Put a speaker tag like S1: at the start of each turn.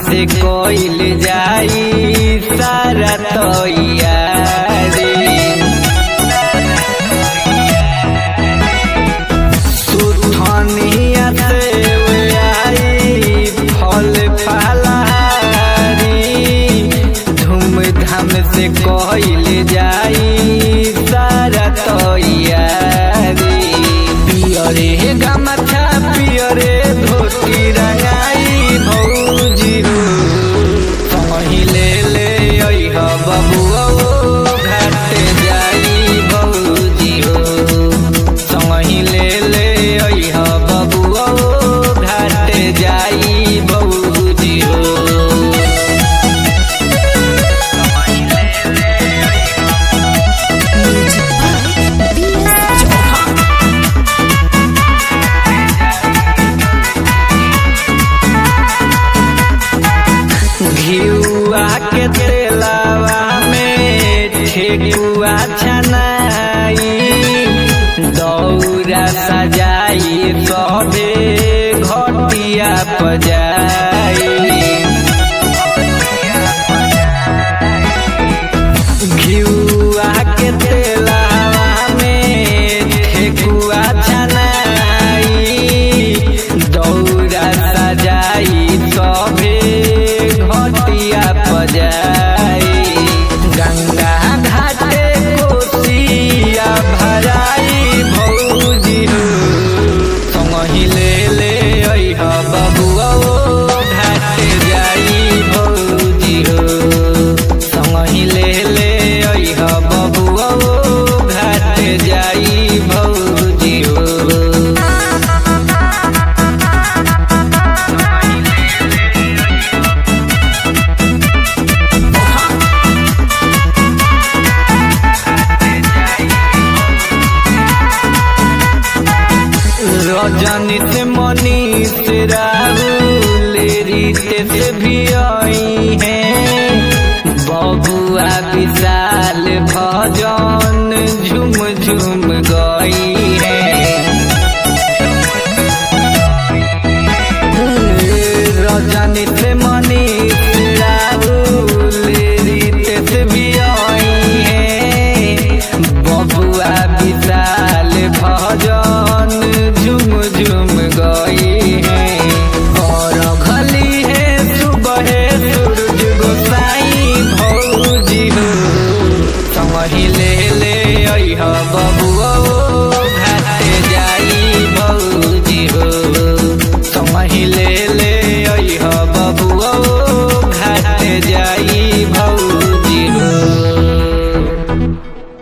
S1: से कोइल जाई सारा तैयारी सुथनिया से वे आई फल फलहारी धूमधाम से कोइल जाई सारा तैयारी पियरे गमछा पियरे धोती रंगाई भौजी हो संगी ले ले अइह बबुआ घाट जाई भौजी हो संगी ले ले अइह बबुआ घाट जाई भौजी हो
S2: म्यूजिक बाय बीएस चौहान
S1: घिउआ के तेलावा में ठेकुआ छनाई दौरा सजाई सबे घटिया पजाई घिउआ के तेलावा में ठेकुआ छनाई दौरा सजाई सभे घटिया पजाई गंगा घाटे कोसिया भराई भौजी हो संगही ले ले अइह बबुआ घाट जाई भौजी हो संगही ले ले अइह बबुआ घाट जाई भौजी हो रजनी से मनी से राहुल रीते